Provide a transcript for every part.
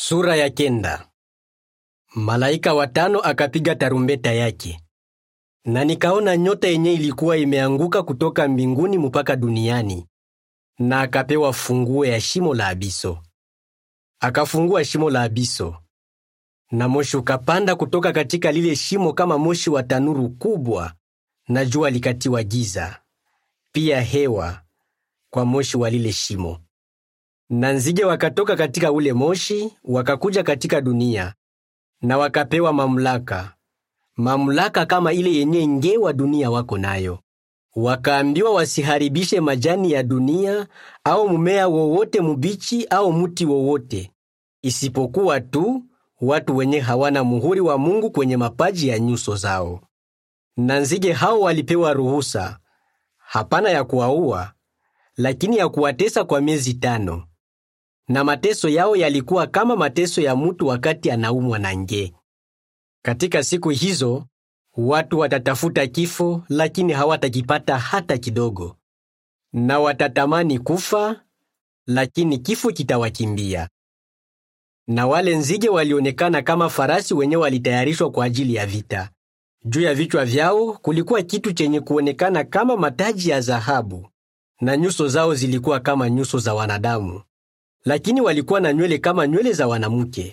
Sura ya kenda. Malaika watano akapiga tarumbeta yake, na nikaona nyota yenye ilikuwa imeanguka kutoka mbinguni mpaka duniani, na akapewa funguo ya shimo la abiso. Akafungua shimo la abiso, na moshi ukapanda kutoka katika lile shimo kama moshi wa tanuru kubwa, na jua likatiwa giza, pia hewa kwa moshi wa lile shimo na nzige wakatoka katika ule moshi wakakuja katika dunia, na wakapewa mamlaka, mamlaka kama ile yenye nge wa dunia wako nayo. Wakaambiwa wasiharibishe majani ya dunia au mmea wowote mubichi au muti wowote, isipokuwa tu watu wenye hawana muhuri wa Mungu kwenye mapaji ya nyuso zao. Na nzige hao walipewa ruhusa, hapana ya kuwaua, lakini ya kuwatesa kwa miezi tano na mateso yao yalikuwa kama mateso ya mutu wakati anaumwa na nge. Katika siku hizo watu watatafuta kifo, lakini hawatakipata hata kidogo, na watatamani kufa, lakini kifo kitawakimbia. Na wale nzige walionekana kama farasi wenye walitayarishwa kwa ajili ya vita. Juu ya vichwa vyao kulikuwa kitu chenye kuonekana kama mataji ya dhahabu, na nyuso zao zilikuwa kama nyuso za wanadamu lakini walikuwa na nywele kama nywele za wanamke,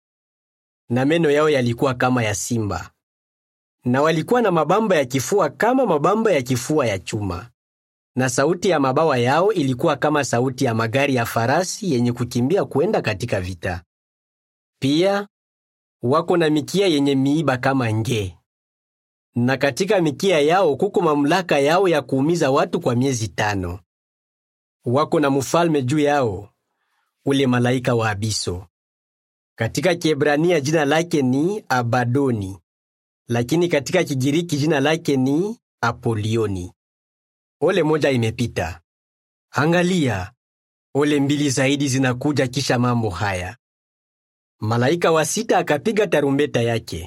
na meno yao yalikuwa kama ya simba, na walikuwa na mabamba ya kifua kama mabamba ya kifua ya chuma, na sauti ya mabawa yao ilikuwa kama sauti ya magari ya farasi yenye kukimbia kwenda katika vita. Pia wako na mikia yenye miiba kama nge, na katika mikia yao kuko mamlaka yao ya kuumiza watu kwa miezi tano. Wako na mfalme juu yao ule malaika wa abiso. Katika Kiebrania jina lake ni Abadoni, lakini katika Kigiriki jina lake ni Apolioni. Ole moja imepita. Angalia, ole mbili zaidi zinakuja kisha mambo haya. Malaika wa sita akapiga tarumbeta yake,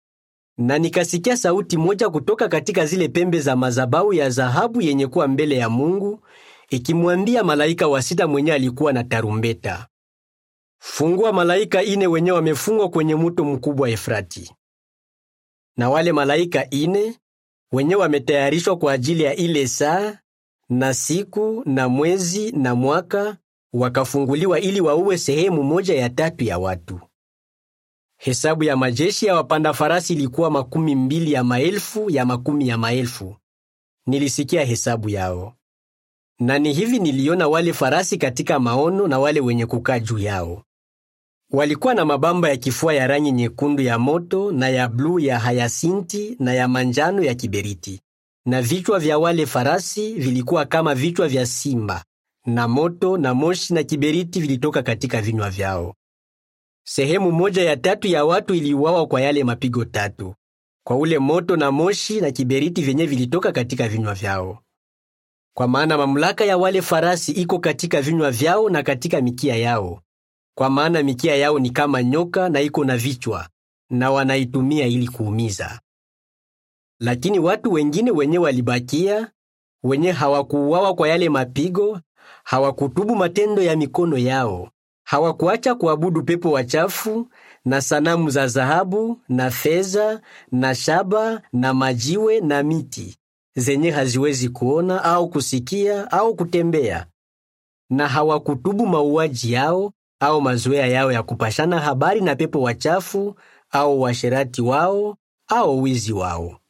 na nikasikia sauti moja kutoka katika zile pembe za mazabau ya dhahabu yenye kuwa mbele ya Mungu ikimwambia malaika wa sita mwenye alikuwa na tarumbeta, fungua malaika ine wenye wamefungwa kwenye muto mkubwa Efrati. Na wale malaika ine wenye wametayarishwa kwa ajili ya ile saa na siku na mwezi na mwaka wakafunguliwa ili wauwe sehemu moja ya tatu ya watu. Hesabu ya majeshi ya wapanda farasi ilikuwa makumi mbili ya maelfu ya makumi ya maelfu. Nilisikia hesabu yao na ni hivi niliona wale farasi katika maono na wale wenye kukaa juu yao. Walikuwa na mabamba ya kifua ya rangi nyekundu ya moto na ya bluu ya hayasinti na ya manjano ya kiberiti, na vichwa vya wale farasi vilikuwa kama vichwa vya simba, na moto na moshi na kiberiti vilitoka katika vinywa vyao. Sehemu moja ya tatu ya watu iliuawa kwa yale mapigo tatu, kwa ule moto na moshi na kiberiti vyenye vilitoka katika vinywa vyao. Kwa maana mamlaka ya wale farasi iko katika vinywa vyao na katika mikia yao. Kwa maana mikia yao ni kama nyoka na iko na vichwa, na wanaitumia ili kuumiza. Lakini watu wengine wenye walibakia, wenye hawakuuawa kwa yale mapigo, hawakutubu matendo ya mikono yao, hawakuacha kuabudu pepo wachafu na sanamu za dhahabu na fedha na shaba na majiwe na miti zenye haziwezi kuona au kusikia au kutembea, na hawakutubu mauaji yao au mazoea yao ya kupashana habari na pepo wachafu au washerati wao au wizi wao.